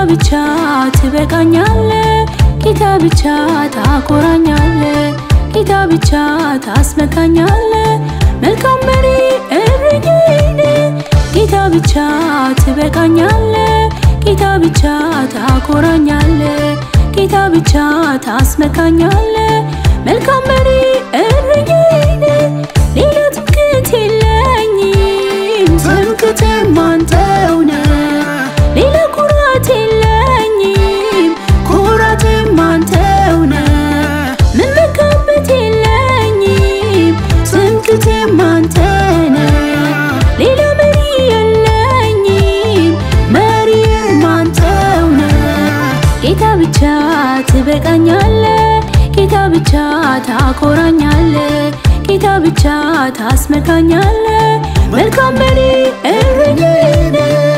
ብቻ ትበቃኛለ ጌታ ብቻ ታኮራኛለ ጌታ ብቻ ታስመካኛለ መልካም መሪ እረኛዬ ጌታ ብቻ ትበቃኛለ ጌታ ብቻ ታኮራኛለ ጌታ ብቻ ታስመካኛለ መልካም መሪ እረኛዬ ሌላ ትምክህት የለኝም ትምክህቴም አንተው ነህ ሌላ ኩራት የለኝም ኩራቴም አንተው ነህ ምመካበት የለኝም ትምክህቴም አንተ ነህ ሌላ መሪ የለኝም መሪም አንተው ነህ ጌታ ብቻ ትበቃኛለ ጌታ ብቻ ታኮራኛለ ጌታ ብቻ ታስመካኛለ መልካም መሪ እረኛዬ ነህ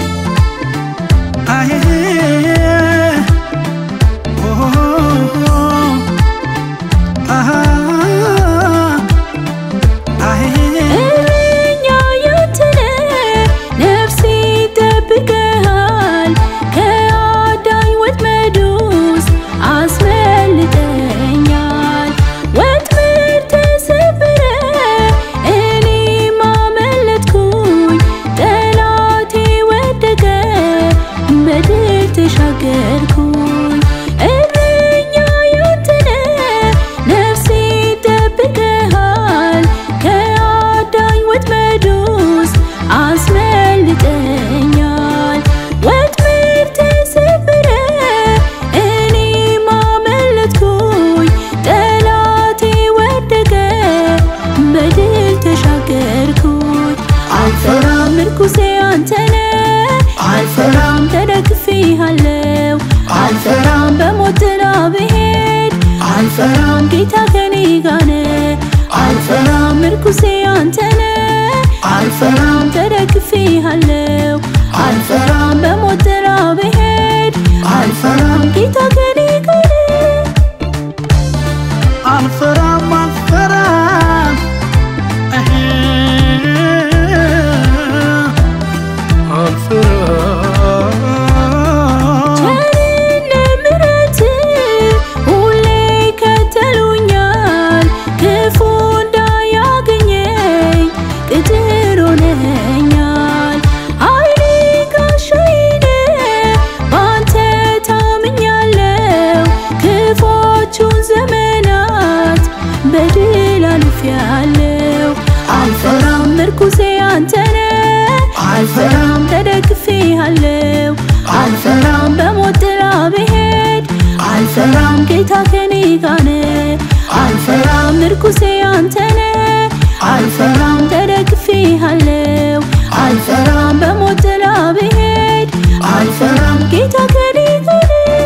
አዬ ኦ አሃ አዬ እረኛ ያንተነ ነፍሴ ይጠብቅሃል ከአዳኝ ወጥመድ ውስጥ አስመልጠኛል ወጥመድ ተሰበረ እኔም አመለጥኩኝ ጠላቴ ወደቀ በድል ተሻገርኩኝ እረኛ ያንተነ ነፍሴ ይጠብቅሃል ከአዳኝ ወጥመድ ውስጥ አስመልጠኛል ወጥመድ ተሰበረ እኔም አመለጥኩኝ ጠላቴ ወደቀ በድል ተሻገርኩኝ አልፈራም ምርኩሴ አንተነ አልፈራም ተደግፌሃለው አልፈራም በሞት ጥላ ብሄድ አልፈራም ጌታ ከኔ ጋር ነህ አልፈራም ምርኩሴ አንተነ አልፈራም ተደግፌሃለው አልፈራም በሞት ጥላ ብሄድ አልፈራም ጌታ ከኔ ጋር ነህ አልፈራም አልፈራም እህ አልፈራም ቸርነት ምሕረትህ ሁሌ ይከተሉኛል ክፉ እንዳያገኘኝ ቅጥር ሆነኸኛል ኃይሌ ጋሻዬ ነህ በአንተ ታምኛለሁ ክፉዎቹን ዘመናት በድል አልፌያለሁ አልፈራም ምርኩሴ አንተ ነህ አልፈራም ተደግፌሃለሁ አልፈራም በሞት ጥላ ብሄድ አልፈራም ጌታ ከኔ ጋር ነህ አልፈራም ምርኩሴ አንተ ነህ አልፈራም ተደግፌሃለሁ አልፈራም በሞት ጥላ ብሄድ አልፈራም ጌታ ከኔ ጋር ነህ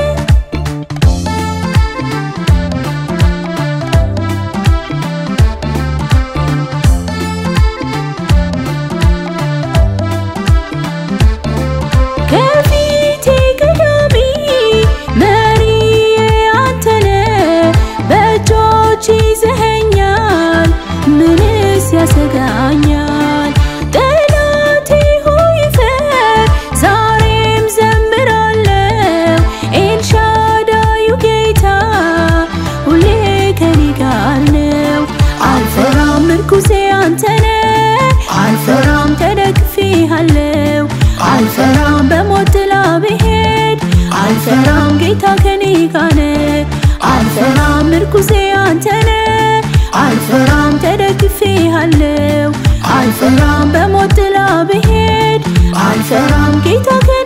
ከፊቴ ቀዳሚ መሪዬ አንተ ነህ በእጆች ይዘኸኛል ምንስ ያሰጋኛል ጠላቴ ሆይ ፈር ዛሬም ዘምራለሁ ኤልሻዳዩ ጌታ ሁሌ ከኔ ጋር ነው አልፈራም ምርኩሴ አንተ ነህ አልፈራም ተደግፌሃለሁ አልፈራም በሞት ጥላ ብሄድ አልፈራም ጌታ ከኔ ጋር ነህ አልፈራም ምርኩሴ አንተ ነህ አልፈራም ተደግፌሃለሁ አልፈራም በሞት ጥላ ብሄድ አልፈራም ጌታ ከኔ